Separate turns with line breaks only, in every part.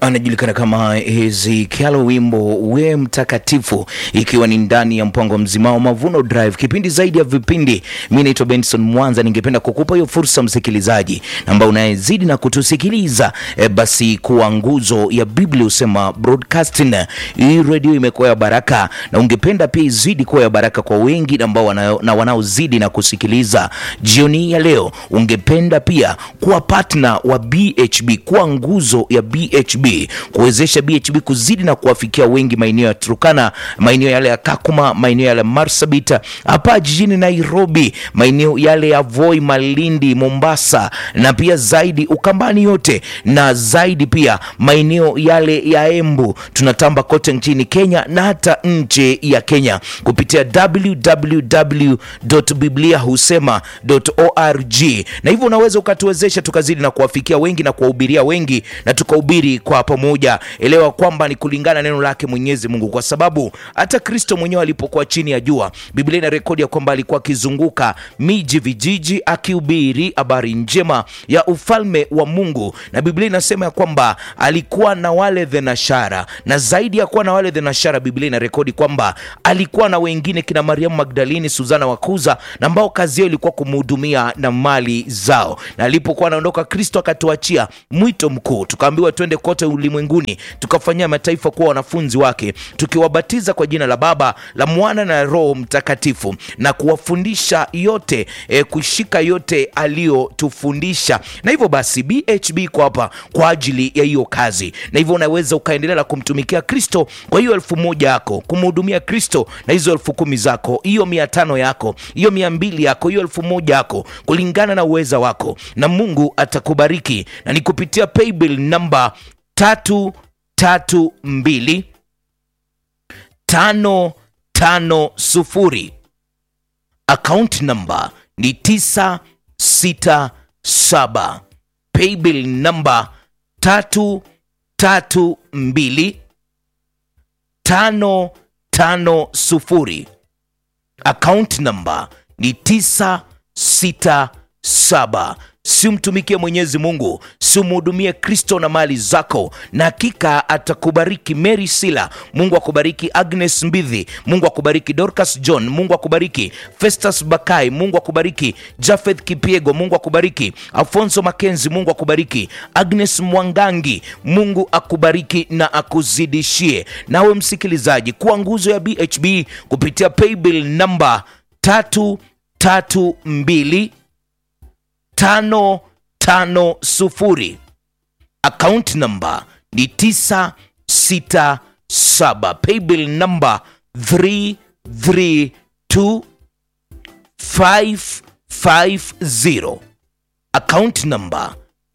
anajulikana kama Ezekiel, wimbo we mtakatifu, ikiwa ni ndani ya mpango mzima wa Mavuno Drive, kipindi zaidi ya vipindi. Mi naitwa Benson Mwanza, ningependa kukupa hiyo fursa msikilizaji, ambao unayezidi na kutusikiliza e, basi kuwa nguzo ya Biblia husema broadcasting. Hii redio imekuwa ya baraka, na ungependa pia izidi kuwa ya baraka kwa wengi ambao wana, na wanaozidi na kusikiliza jioni ya leo. Ungependa pia kuwa partner wa BHB, kuwa nguzo ya BHB, kuwezesha BHB kuzidi na kuwafikia wengi maeneo ya Turkana, maeneo yale ya Kakuma, maeneo yale ya Marsabit, hapa jijini Nairobi, maeneo yale ya Voi, Malindi, Mombasa na pia zaidi Ukambani yote na zaidi pia maeneo yale ya Embu. Tunatamba kote nchini Kenya na hata nje ya Kenya kupitia www.bibliahusema.org, na hivyo unaweza ukatuwezesha tukazidi na kuwafikia wengi na kuwahubiria wengi na tukahubiri kwa pamoja. Elewa kwamba ni kulingana neno lake Mwenyezi Mungu, kwa sababu hata Kristo mwenyewe alipokuwa chini ya jua, Biblia ina rekodi ya kwamba alikuwa akizunguka miji, vijiji, akihubiri habari njema ya ufalme wa Mungu, na Biblia inasema ya kwamba alikuwa na wale thenashara, na zaidi ya kuwa na wale thenashara, Biblia ina rekodi kwamba alikuwa na wengine kina Mariamu Magdalini, Suzana Wakuza, na ambao kazi yao ilikuwa kumhudumia na mali zao. Na alipokuwa anaondoka, Kristo akatuachia mwito mkuu, tukaambiwa twende kote ulimwenguni tukafanyia mataifa kuwa wanafunzi wake, tukiwabatiza kwa jina la Baba, la Mwana na Roho Mtakatifu, na kuwafundisha yote e, kushika yote aliyotufundisha. Na hivyo basi BHB iko hapa kwa ajili ya hiyo kazi, na hivyo unaweza ukaendelea na kumtumikia Kristo kwa hiyo elfu moja yako, kumhudumia Kristo na hizo elfu kumi zako, hiyo mia tano yako, hiyo mia mbili yako, hiyo elfu moja yako, kulingana na uweza wako, na Mungu atakubariki na ni kupitia paybill namba tatu tatu mbili tano tano sufuri account number ni tisa sita saba paybill namba tatu tatu mbili tano tano sufuri account number ni tisa sita saba Simtumikie Mwenyezi Mungu, simhudumie Kristo na mali zako, na hakika atakubariki. Mary Sila, Mungu akubariki. Agnes Mbidhi, Mungu akubariki. Dorcas John, Mungu akubariki. Festus Bakai, Mungu akubariki. Jafeth Kipiego, Mungu akubariki. Alfonso Makenzi, Mungu akubariki. Agnes Mwangangi, Mungu akubariki na akuzidishie. Nawe msikilizaji, kuwa nguzo ya BHB kupitia paybill namba tatu tatu mbili tano tano sufuri account number ni tisa sita saba paybill number 332 550 account number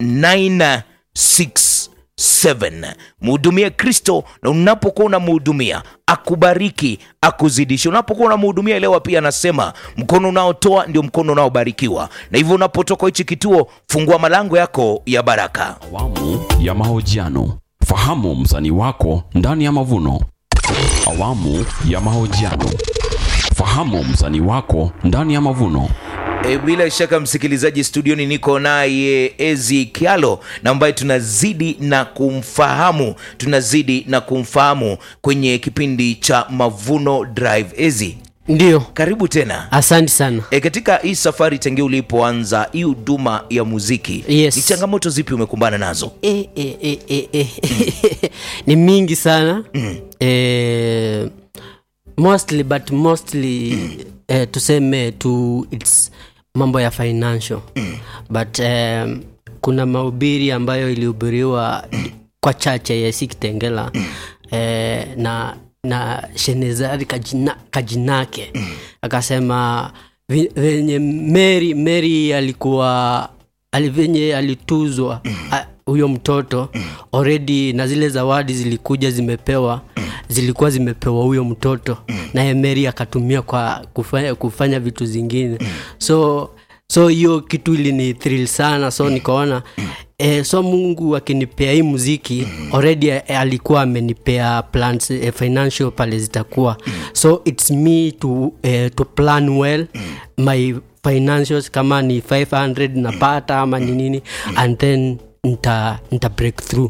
967 mhudumie kristo na unapokuwa unamhudumia akubariki akuzidishe unapokuwa unamhudumia elewa pia anasema mkono unaotoa ndio mkono unaobarikiwa na hivyo unapotoka hichi kituo fungua malango yako ya baraka
Awamu ya mahojiano. Fahamu msanii wako ndani ya mavuno. Awamu ya mahojiano. Fahamu msanii wako ndani ya mavuno.
E, bila shaka msikilizaji, studioni niko naye Ezi Kialo na ambaye tunazidi na kumfahamu tunazidi na kumfahamu kwenye kipindi cha Mavuno Drive. Ezi,
Ndio,
karibu tena.
asante sana.
E, katika hii safari tangia ulipoanza hii huduma ya muziki
Yes.
ni changamoto zipi umekumbana nazo?
E, e, e, e, e. ni mingi sana mm. e, mostly but mostly mm. e, tuseme tu its mambo ya financial mm. but um, kuna mahubiri ambayo ilihubiriwa kwa chache yesi kitengela mm. e, na na shenezari kajina, kajinake mm. akasema vi- venye mary mary alikuwa ali venye alituzwa a- huyo mtoto already na zile zawadi zilikuja zimepewa zilikuwa zimepewa huyo mtoto naye mary akatumia kwa kufanya, kufanya vitu zingine so so hiyo kitu ilini thrill sana so nikaona eh, so mungu akinipea hii muziki already eh, alikuwa amenipea plans eh, financial pale zitakuwa so its me to, eh, to plan well my financials kama ni 500 napata ama ni nini and then nita, nita break through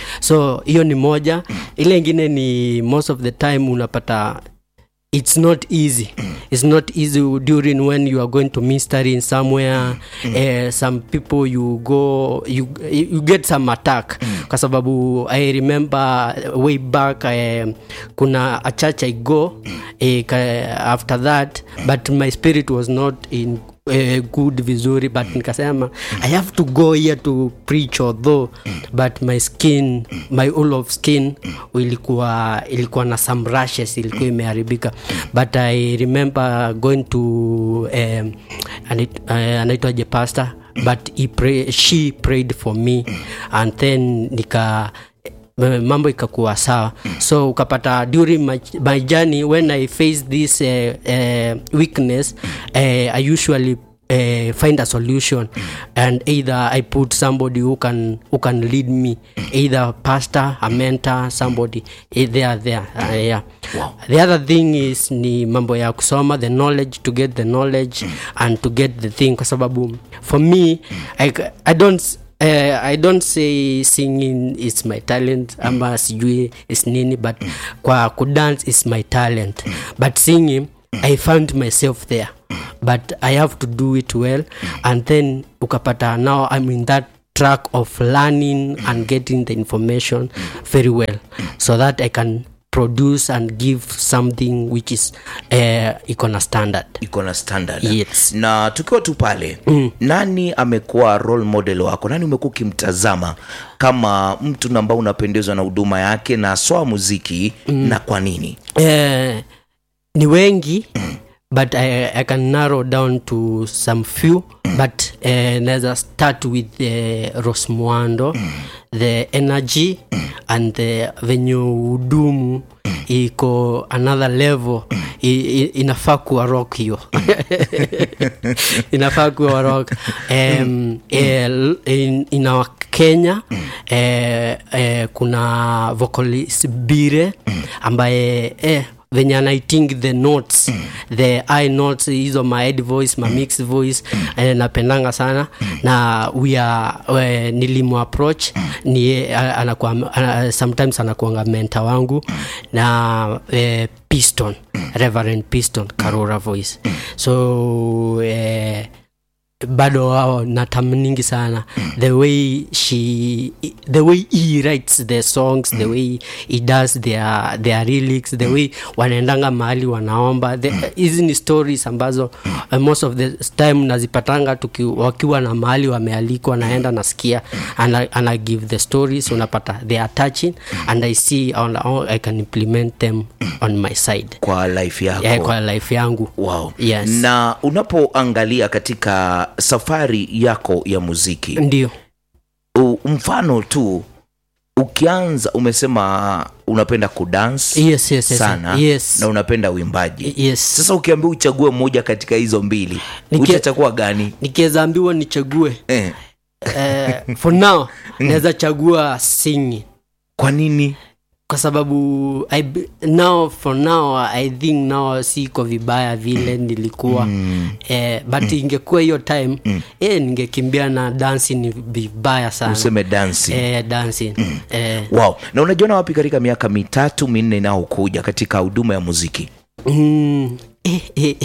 so hiyo ni moja ile ingine ni most of the time unapata it's not easy it's not easy during when you are going to minister in somewhere uh, some people you go you, you get some attack kwa sababu i remember way back uh, kuna a church i go uh, after that but my spirit was not in uh, good vizuri but nikasema i have to go here to preach although but my skin my all of skin ilikuwa ilikuwa na some rashes ilikuwa imeharibika but i remember going to um, anait- uh, anaitwaje pastor but he pray, she prayed for me and then nika eh, mambo ikakuwa sawa so ukapata during my, my journey when i face this uh, uh, weakness uh, i usually uh, find a solution and either i put somebody who can who can lead me either pastor a mentor somebody eh, they are there uh, yeah the other thing is ni mambo ya kusoma the knowledge to get the knowledge and to get the thing kwa sababu for me I, i don't Uh, i don't say singing is my talent ama sijui is nini but kwa kudance is my talent but singing i found myself there but i have to do it well and then ukapata now i'm in that track of learning and getting the information very well so that i can produce and give something which is uh, iko na standard
iko na standard
Yes.
na tukiwa tu pale mm. nani amekuwa role model wako nani umekuwa ukimtazama kama mtu na ambao unapendezwa na huduma yake na swa muziki mm. na kwa nini
Eh, ni wengi but I, I can narrow down to some few but uh, naweza start with uh, rosmuando the energy and the venye udumu iko another level I, I, inafaa kuwa rock hiyo inafaa kuwa rock um, eh, in, in our kenya eh, eh, kuna vocalist bire ambaye eh, venye anaiting the notes the i notes hizo ma head voice ma mix voice eh, napendanga sana na we are eh, nilimu approach ni eh, anakuwa ana, sometimes anakuanga menta wangu na eh, piston reverend piston karora voice so eh, bado wao natamningi sana the way she the way he writes the songs the way he does their, their lyrics the way wanaendanga mahali wanaomba The- hizi ni stories ambazo uh, most of the time nazipatanga tuki, wakiwa na mahali wamealikwa naenda nasikia and I, and I give the stories unapata they are touching and I see on, on, I can implement them on my side
kwa life yako
yeah, kwa life yangu
wow.
Yes.
na unapoangalia katika safari yako ya muziki
ndio
u, mfano tu ukianza umesema unapenda kudance
yes, yes, yes,
sana
yes.
na unapenda uimbaji
yes
sasa ukiambia uchague moja katika hizo mbili
Niki-
utachagua gani
nikiweza ambiwa nichague
eh,
eh, for now naweza chagua singing
kwa nini
kwa sababu I, be- now for now i think now siko vibaya vile nilikuwa mm. eh, but ingekuwa hiyo time mm. eh, ningekimbia na dansi ni vibaya sana
useme dansi
eh, dancing eh,
wow na unajiona wapi katika miaka mitatu minne inayokuja katika huduma ya muziki
Mm, eh, eh,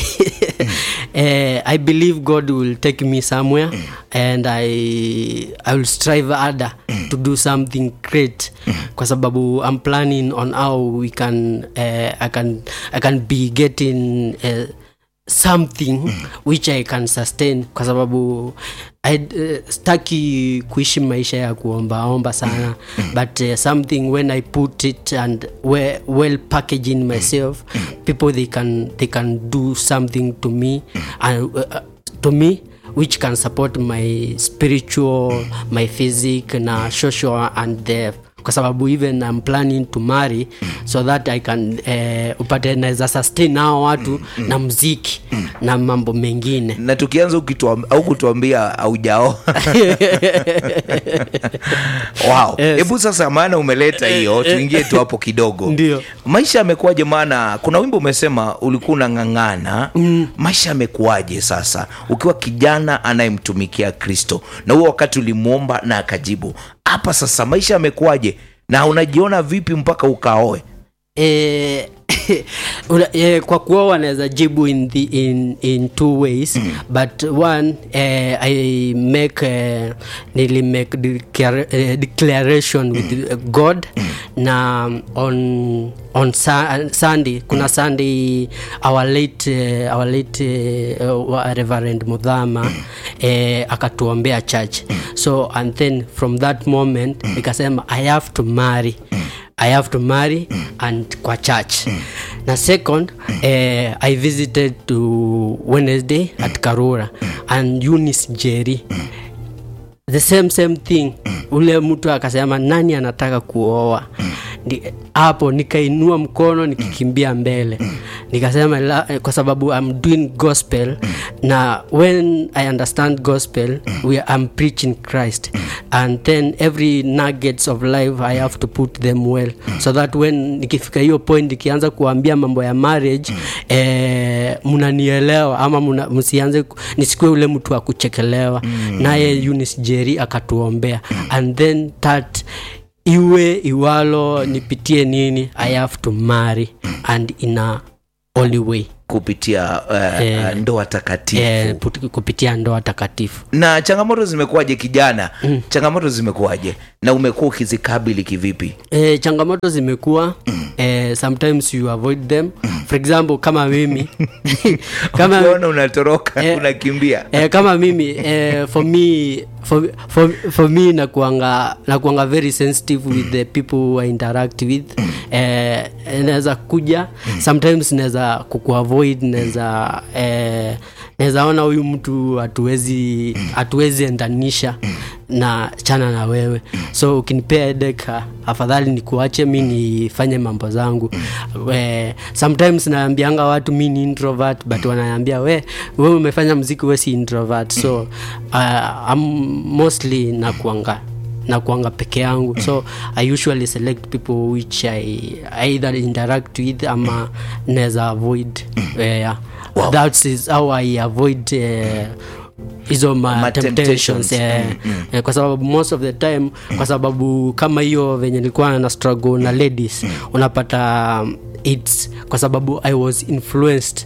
eh, I believe God will take me somewhere and I, I will strive harder to do something great kwa sababu I'm planning on how we can, uh, I can, I can be getting uh, something which I can sustain kwa sababu I, uh, staki kuishi maisha ya kuombaomba sana but uh, something when I put it and well, well packaging myself people they can they can do something to me and uh, to me which can support my spiritual my physic na social and the kwa sababu even I'm planning to marry so that I can eh, upate naweza sustain hao watu na mziki na mambo mengine
na tukianza ukituam- au kutuambia aujaoa wow
Yes.
hebu sasa maana umeleta hiyo tuingie tu hapo kidogo
Ndio.
maisha yamekuwaje maana kuna wimbo umesema ulikuwa unang'ang'ana mm. maisha yamekuwaje sasa ukiwa kijana anayemtumikia kristo na huo wakati ulimwomba na akajibu hapa sasa maisha yamekuwaje na unajiona vipi mpaka ukaoe
eh, una- eh, kwa kuoa wanaweza jibu in, the, in, in two ways mm. but one eh, i make eh, nili make declara- eh, declaration with eh, god na on on sa- sunday kuna sunday our late eh, our late eh, wa- reverend mudhama eh, akatuombea church so and then from that moment nikasema i have to marry i have to marry and kwa church na second eh, i visited to wednesday at karura and eunice jerry the same same thing ule mtu akasema nani anataka kuoa Ni- hapo nikainua mkono nikikimbia mbele nikasema la, eh, kwa sababu I'm doing gospel na when I understand gospel we I'm preaching Christ and then every nuggets of life I have to put them well so that when nikifika hiyo point nikianza kuambia mambo ya marriage eh, mnanielewa ama muna, msianze ku- nisikue ule mtu wa kuchekelewa naye Eunice Jerry akatuombea and then that iwe iwalo nipitie nini i have to marry and in a only way
kupitia uh,
Eh.
ndoa takatifu
eh, put- kupitia ndoa takatifu
na changamoto zimekuwaje kijana mm. changamoto zimekuwaje na umekuwa ukizikabili kivipi
eh, changamoto zimekuwa eh, sometimes you avoid them for example kama mimi kama
ukiona unatoroka
Eh.
unakimbia
eh, kama mimi eh, for me for, for, for me nakuanga nakuanga very sensitive with the people who I interact with eh, naweza kuja sometimes naweza kukuavoid naweza eh, naweza ona huyu mtu hatuwezi hatuwezi endanisha na chana na wewe so ukinipea headache ah, afadhali nikuache mi nifanye mambo zangu eh, sometimes naambianga watu mi ni introvert but wananiambia we we umefanya mziki we si introvert so uh, I'm mostly nakuanga nakuanga peke yangu so i usually select people which i either interact with ama naweza avoid uh, yeah.
Wow.
that is how i avoid uh, hizo ma
Ma
temptations
temptations.
eh, eh, kwa sababu most of the time kwa sababu kama hiyo venye nilikuwa na struggle na ladies unapata um, its kwa sababu i was influenced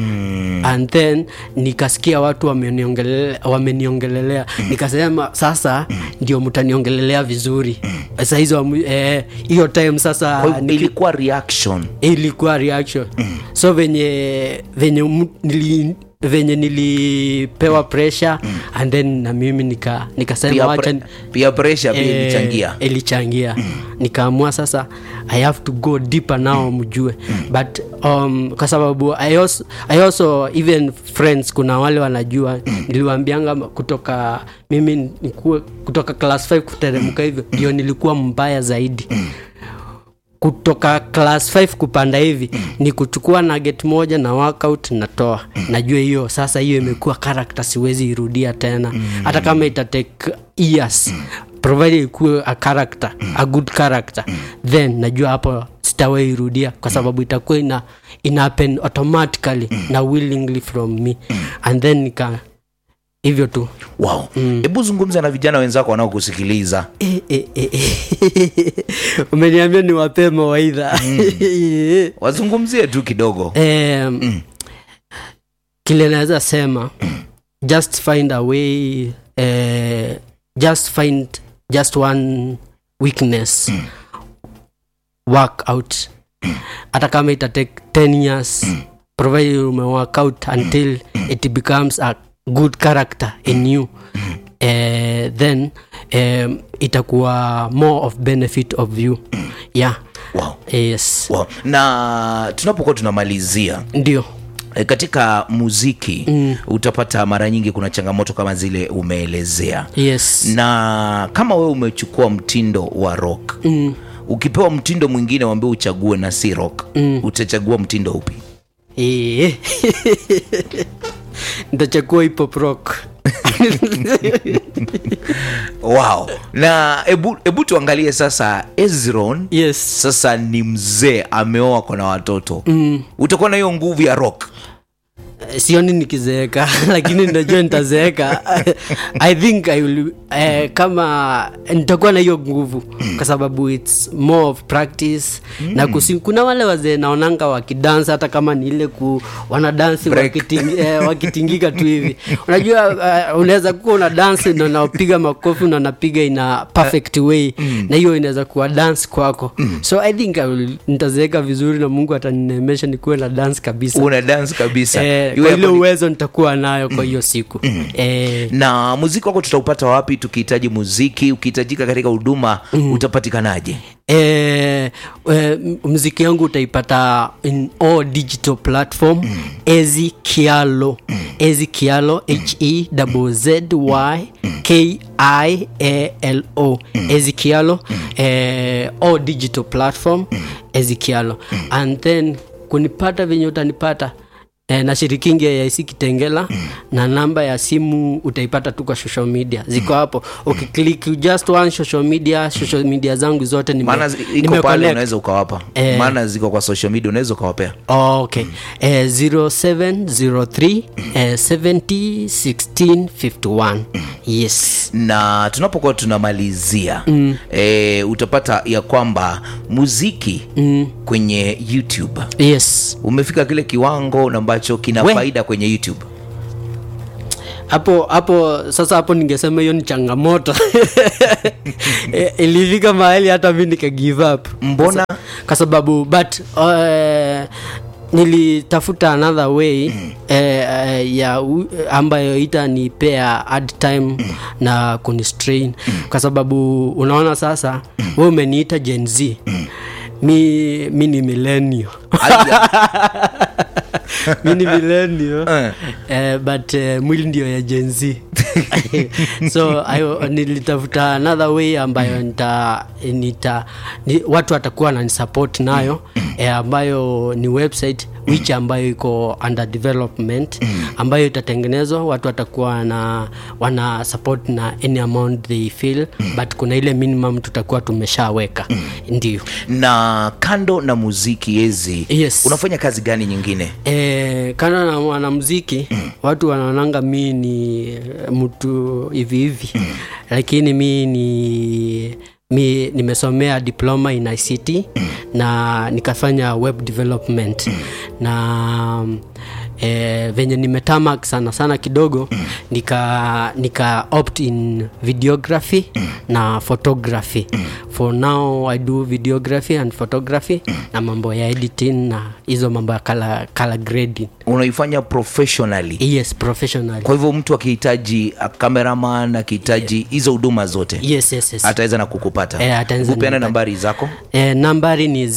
Mm. and then nikasikia watu wameniongelelea wameniongelelea nikasema sasa ndio mtaniongelelea vizuri sasa hizo amu- eh, hiyo time sasa
Kwa hivyo
niki-
ilikuwa reaction
ilikuwa reaction so venye venye mu- nili venye nilipewa pressure and then na mimi nika nikasema
pia,
wacha
pre, pia pressure pia
eh,
ilichangia
ilichangia nikaamua sasa i have to go deeper now mjue but um, kwa sababu I also, I also even friends kuna wale wanajua niliwaambianga kutoka mimi nikuwe, kutoka class 5 kuteremka hivyo ndio nilikuwa mbaya zaidi kutoka class 5 kupanda hivi ni kuchukua nugget moja na workout natoa najua hiyo sasa hiyo imekuwa character siwezi irudia tena hata kama itatake years provided ikuwe a character a good character then najua hapo sitawai irudia kwa sababu itakuwa ina, ina happen automatically na willingly from me and then nika hivyo tu
wow hebu zungumza na vijana wenzako wanaokusikiliza
Eh, eh, eh, eh. umeniambia ni wapee mawaidha
wazungumzie tu kidogo
um, kile naweza sema just find a way uh, just find just one weakness work out hata kama itatake 10 years provided ume work out until it becomes a good character in you uh, then um, itakuwa more of benefit of you yeah
wow.
yes
Wow. na tunapokuwa tunamalizia
ndio
E, katika muziki mm. utapata mara nyingi kuna changamoto kama zile umeelezea
yes
na kama wewe umechukua mtindo wa rock mm. ukipewa mtindo mwingine wambie uchague na si rock mm. utachagua mtindo upi
Eh. nitachagua hip hop rock
wow na ebu, ebu tuangalie sasa ezron
yes
sasa ni mzee ameoa kona watoto mm. utakuwa na hiyo nguvu ya rock
sioni nikizeeka lakini najua nitazeeka i think I will, eh, kama nitakuwa na hiyo nguvu kwa sababu its more of practice na kusi, kuna wale wazee naonanga wakidansa hata kama ni ile ku wanadansi
Break.
wakiting, eh, wakitingika tu hivi unajua uh, unaweza kuwa una dansi na unapiga makofi na unapiga ina perfect way na hiyo inaweza kuwa dance kwako so i think I will, nitazeeka vizuri na mungu ataninemesha nikuwe na dance kabisa
una dance kabisa
Eh,
Iwe
kwa
hapo
ile
ni-
uwezo nitakuwa nayo kwa hiyo siku eh,
na muziki wako tutaupata wapi tukihitaji muziki ukihitajika katika huduma utapatikanaje
eh, eh, mziki yangu utaipata in all digital platform ezi kialo ezi kialo he z y k i a l o ezi kialo eh, all digital platform ezi kialo and then kunipata venye utanipata E, na shirikingi ya IC Kitengela na namba ya simu utaipata tu kwa social media ziko hapo ukiklik just one social media social media zangu zote nime-
maana zi- iko
nime
pale
connect.
unaweza ukawapa
Eh.
maana ziko kwa social media unaweza ukawapea
Oh, okay eh, 0703 eh, 70 16 51 yes
na tunapokuwa tunamalizia mm. e, utapata ya kwamba muziki mm. kwenye youtube
yes
umefika kile kiwango na ambacho kina
We.
faida kwenye youtube
hapo hapo sasa hapo ningesema hiyo ni changamoto Eh, ilifika mahali hata mi nika give up
Mbona?
kwa sababu but uh, nilitafuta another way mm. eh, eh, ya u- ambayo itanipea ad time mm. na kunistrain mm. kwa sababu unaona sasa mm. we umeniita gen z mm. mi, mi ni millennial
Aya.
mi ni millennial
Eh.
eh, but eh, mwili ndio ya Gen Z so I, nilitafuta another way ambayo nita, nita ni, watu watakuwa nanisupport nayo eh, ambayo ni website which ambayo iko under development ambayo itatengenezwa watu watakuwa na wana support na any amount they feel but kuna ile minimum tutakuwa tumeshaweka ndio
na kando na muziki ezi
Yes.
unafanya kazi gani nyingine
E, kana na mwanamziki watu wanaonanga mi ni eh, mtu hivi hivi lakini mi ni mi nimesomea diploma in ict na nikafanya web development na e, venye nimetamak sana sana kidogo nika nika opt in videography na photography for now i do videography and photography na mambo ya editing na hizo mambo ya color, color grading
unaifanya professionally
yes professional
kwa hivyo mtu akihitaji uh, cameraman akihitaji hizo huduma zote
yes yes yes
ataweza na kukupata
Eh, ataweza
upeana
kunipata.
nambari zako
eh, nambari ni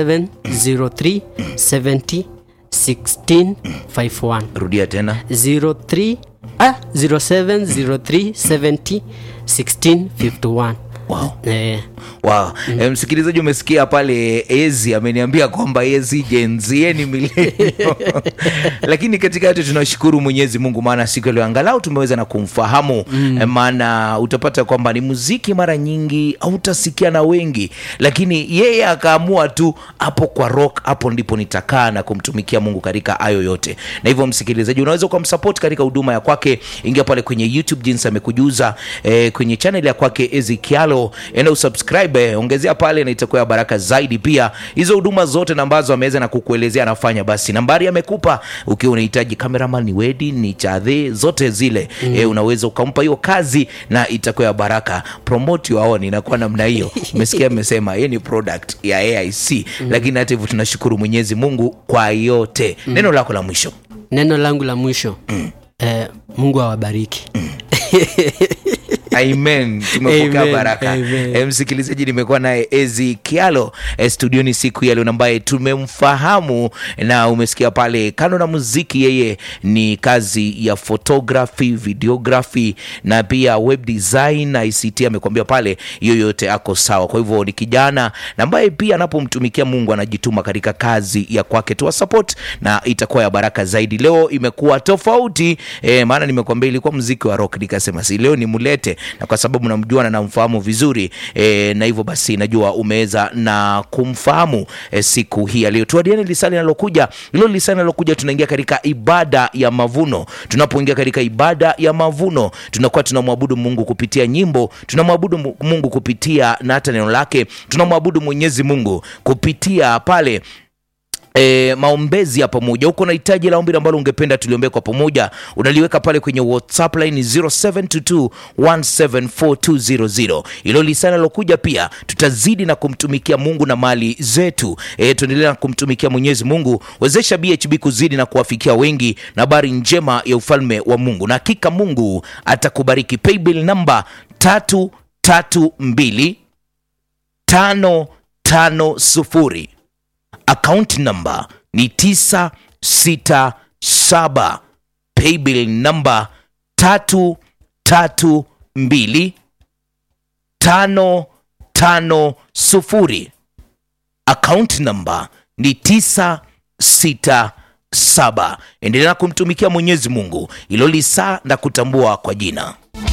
0703 70 16 51
rudia tena
03 ah 0703 70 16 51
wow.
eh,
Wow. Mm. Msikilizaji, umesikia pale Ezi ameniambia kwamba Ezi jenzi yeye ni milenio lakini katika yote tunashukuru Mwenyezi Mungu, maana siku ya leo angalau tumeweza na kumfahamu mm. maana utapata kwamba ni muziki mara nyingi hautasikia na wengi, lakini yeye akaamua tu hapo kwa rock, hapo ndipo nitakaa na kumtumikia Mungu katika hayo yote. Na hivyo msikilizaji, unaweza ukamsupport katika huduma ya kwake, ingia pale kwenye YouTube jinsi amekujuza eh, kwenye channel ya kwake Ezi Kialo, enda usubscribe, eh, ongezea pale na itakuwa ya baraka zaidi. Pia hizo huduma zote na ambazo ameweza na kukuelezea anafanya, basi nambari amekupa, ukiwa unahitaji cameraman, ni wedi, ni chadhe, zote zile mm. eh, unaweza ukampa hiyo kazi na itakuwa ya baraka. Promote your own inakuwa namna hiyo. Umesikia, amesema yeye ni product ya AIC mm. lakini hata hivyo tunashukuru Mwenyezi Mungu kwa yote. Neno lako la mwisho
neno langu la mwisho mm. eh, mungu awabariki
Amen, tumepokea
Amen,
baraka.
amen.
E, msikilizaji, nimekuwa naye Ezi Kialo e, studioni siku ya leo ambaye tumemfahamu na umesikia pale, kando na muziki, yeye ni kazi ya photography, videography na pia web design na ICT. Amekwambia pale hiyo yote ako sawa. Kwa hivyo ni kijana na ambaye pia anapomtumikia Mungu anajituma katika kazi ya kwake. Tuwa support na itakuwa ya baraka zaidi. Leo imekuwa tofauti e, maana nimekuambia ilikuwa muziki wa rock, nikasema si leo nimlete, na kwa sababu namjua na namfahamu vizuri e, na hivyo basi najua umeweza na kumfahamu e, siku hii ya leo. Tuadiane lisali linalokuja, hilo lisali linalokuja, tunaingia katika ibada ya mavuno. Tunapoingia katika ibada ya mavuno, tunakuwa tunamwabudu Mungu kupitia nyimbo, tunamwabudu Mu- Mungu kupitia na hata neno lake, tunamwabudu Mwenyezi Mungu kupitia pale E, maombezi ya pamoja. Uko na hitaji la ombi ambalo ungependa tuliombee kwa pamoja, unaliweka pale kwenye WhatsApp line 0722174200. Hilo lisana lokuja pia, tutazidi na kumtumikia Mungu na mali zetu. E, tuendelea na kumtumikia Mwenyezi Mungu. Wezesha BHB kuzidi na kuwafikia wengi na habari njema ya ufalme wa Mungu, na hakika Mungu atakubariki. Paybill namba tatu tatu mbili tano tano sufuri account number ni 967 paybill number 332 550 account number ni 967 endelea kumtumikia mwenyezi mungu ilo lisaa na kutambua kwa jina